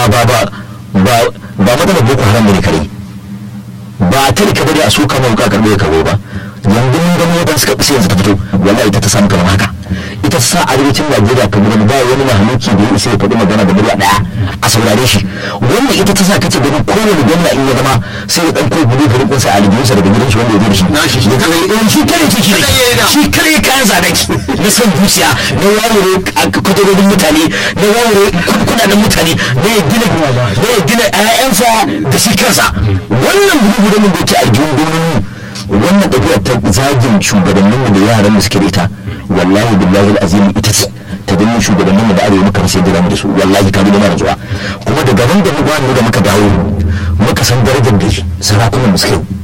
ba ba ba ba matsalar boko haram ne kare ba ta rika bari a so kama wuka karbe karbe ba yanzu mun gani yadda suka sai yanzu ta fito wallahi ita ta samu kamar haka ita ta sa arewacin najeriya kamar ba wani mahaluki da ya isa ya faɗi magana da murya ɗaya a saurare shi wannan ita ta sa kace ganin kowane gwamna in ya zama sai ya ɗauko gudu gudu ɗinsa a aljihunsa daga gidan shi wanda ya zo da shi shi kare ce shi ne shi kare kayan zanaki na son zuciya na wawure kudurorin mutane na wawure kudaden mutane na ya gina na ya gina ƴaƴansa da shi kansa wannan gudu gudu mun da yake aljihun gwamnati wannan ɗabi'ar ta zagin shugabanninmu da yaran da suke da ita wallahi billahi azim ita ce ta ganin shugabanninmu da arewa muka rasa da da su wallahi ka bi da mara zuwa kuma daga nan da mu da muka dawo muka san darajar da sarakunan mu suke